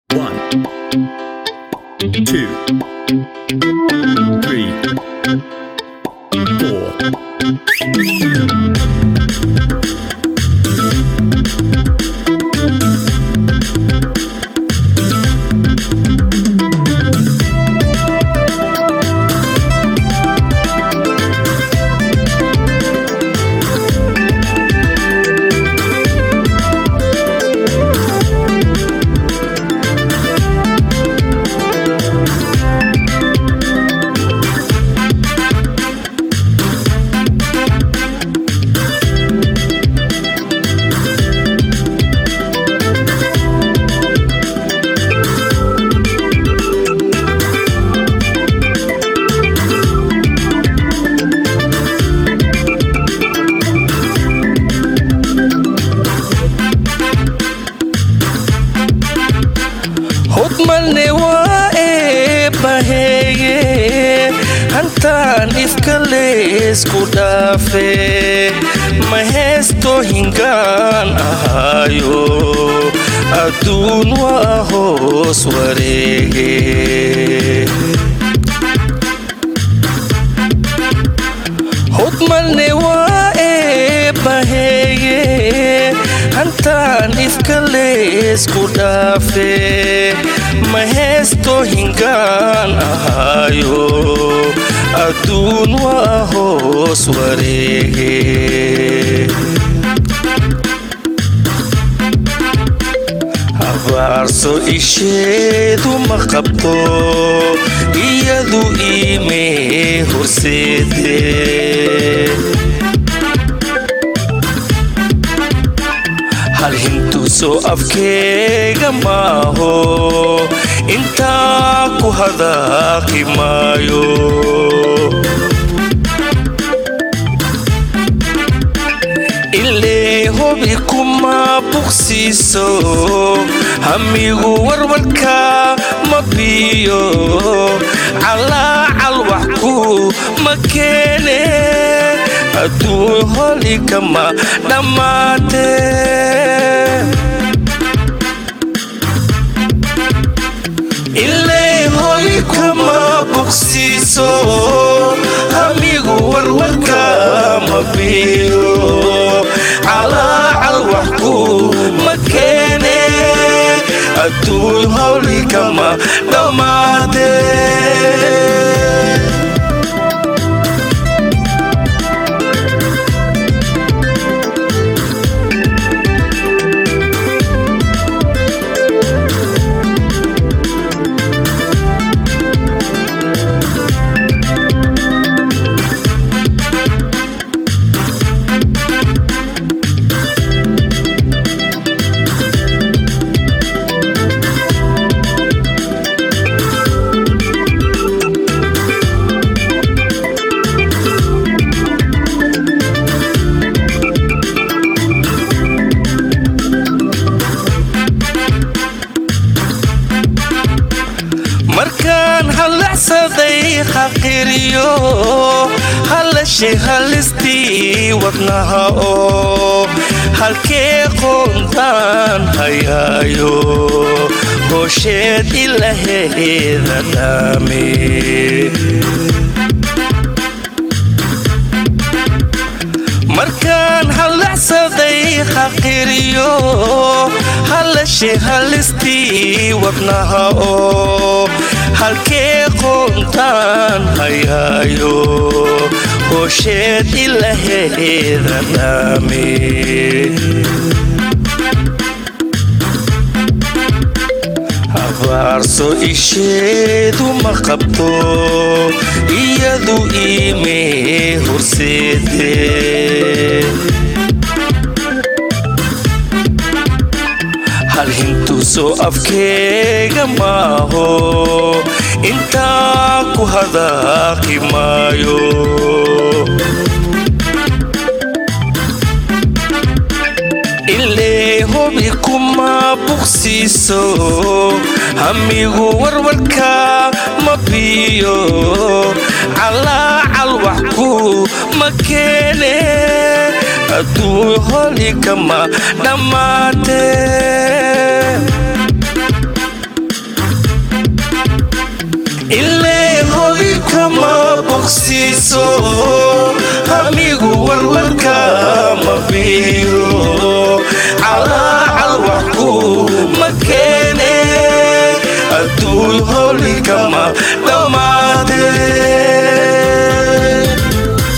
One, two, three, four. hudmalne waa eebbaheeye hantaan ifka leesku dhaafe ma heesto hingaan ahaayo adduun waa hoos wareege hudmalne waa eebbaheeye hantaan ifka leesku dhaafe ma heesto hingaan ahaayo adduun waa hoos wareege habaarso isheedu ma qabto iyadu iimee horseede hal hintuso afkeega maaho intaa ku hadaaqi maayo ilee hobi kuma bugsiiso hamigu warwarka ma biyo calaacal wax ku ma keene adduun holi kama dhammaate ilay holi kama bogsiiso hamigu warwarka ma biyo calaacal wax ku ma keene adduun holi kama dhammaate markaan hallacsaday xaqiriyo hallashay hallistii wadnaha oo halkee qoontaan hayaayo hoosheed ilaheeda dhaame markaan hallacsaday xaqiriyo hallashay hallistii wadnaha oo halkee qoontaan hayaayo hoosheed ilaheeda dhaame habaarso isheedu ma qabto iyadu iimee horseede hal hintuso afkeega maaho intaa ku hadaaqi maayo ilee hobi kuma bugsiiso hamigu warwarka ma biyo calaacal wax ku ma keene adduun holi kama dhammaate ma boqsiiso hamigu warwarka ma biyo calaacal wax ku ma keene adduun howlikama dhammaadee